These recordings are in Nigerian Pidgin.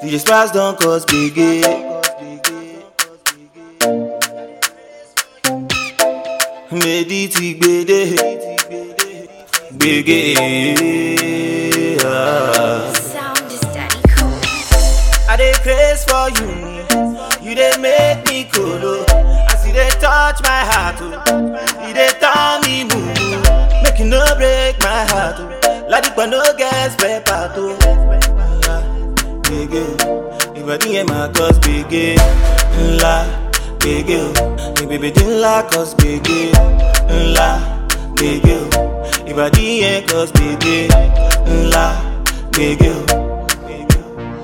DJ Sparks don't cause biggie. Medi ti gbede, gbege. ah. Sound is daddy cool. I dey craze for you, you dey make me colo. As you dey touch my heart, oh, you dey turn me mumu. Make you no break my heart, oh. Ladipa no get spare part, oh. Ah, Gbege, ìbàdí yẹn máa cause gbege ńlá. Gbege o, ìbèbèdí ńlá cause gbege ńlá. Gbege o, ìbàdí yẹn cause gbege ńlá. Gbege o. Gbege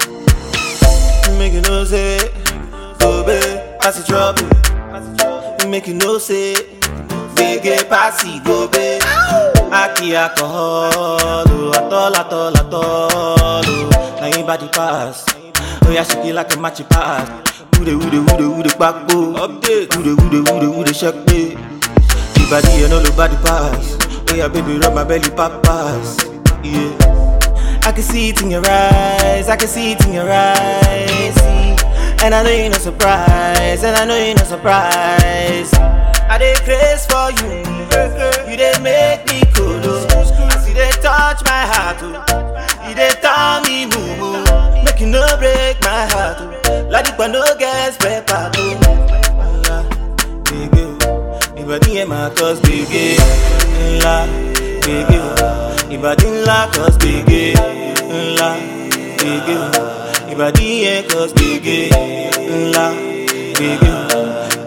o. Make you know say, go babe, pass the trouble. Make you know say, bege pass it, go babe. Aki alcohol, oh, atol, atol, atol, oh. Now you body pass. Oh yeah, shake it like a matchy pass. Ude, ude, ude, ude, backbo. Update. Ude, ude, ude, ude, shake me. The body and all the body pass. Oh yeah, baby, rub my belly, pop pass. Yeah. I can see it in your eyes, I can see it in your eyes. See? And I know you're not surprised, and I know you're not surprised. I dey craze for you, you dey make me cool. As you dey touch my heart, oh, you dey turn me mumu. Make you no break my heart, oh. Ladipa no get spare part, oh. Ah, Gbege o, ìbàdí yẹn máa cause gbege ńlá. Gbege o, ìbàdí ńlá cause gbege ńlá. Gbege o, ìbàdí yẹn cause gbege ńlá. Gbege o.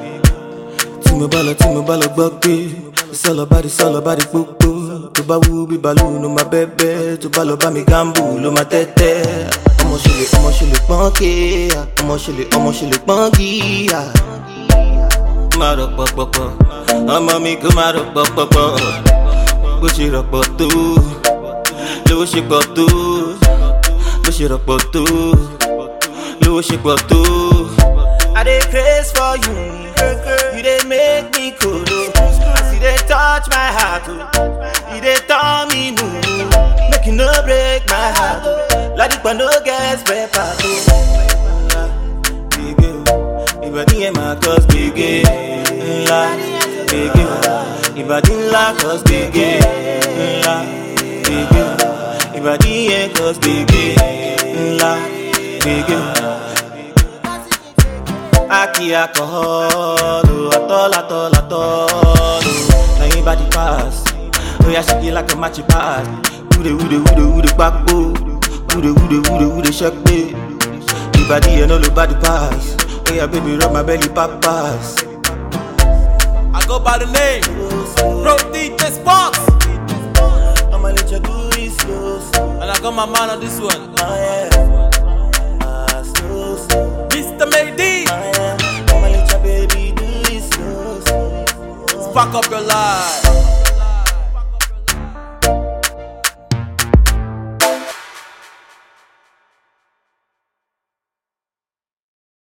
Tí mo bá lọ tí mo bá lọ gbọ́ pé sọ̀lọ̀ bá di sọ̀lọ̀ bá di pópó. Tó bá wú bí balú ló máa bẹ́bẹ́. Tó bá lọ bá mi gámbù ló máa tẹ́tẹ́. Ọmọ ṣe lè ọmọ ṣe lè pọ́n kéèyà. Ọmọ ṣe lè ọmọ ṣe lè pọ́n gíyà má rọ pọpọpọ ọmọ mi kò má rọ pọpọpọ bó ṣe rọpò tó lówó ṣe pọ̀ tó bó ṣe rọpò tó lówó ṣe pọ̀ tó. I dey craze for you, you dey make me kolo. As you dey touch my heart, oh, you dey turn me mumu. Make you no break my heart, oh. Ladipa no get spare part, oh. Gbege o, ìbàdí yẹn máa cause gbege ńlá. Gbege o, ìbàdí ńlá cause gbege ńlá. Gbege o, ìbàdí yẹn cause gbege ńlá. Gbege o. Aki alcohol, oh, atol, atol, atol, oh. Now your body pass, oh yeah, shake it like a matchy pass. Ude, ude, ude, ude, backbo. Ude, ude, ude, ude, shake me. The body and all the body pass. Oh yeah, baby, rub my belly, pop pass. I go by the name Bro DJ Sparks I'ma let you do it slow, slow, And I got my man on this one oh yeah. Ah, slow, slow, Mr. Mayday oh yeah. I'ma let your baby do it slow, slow. Spark up your life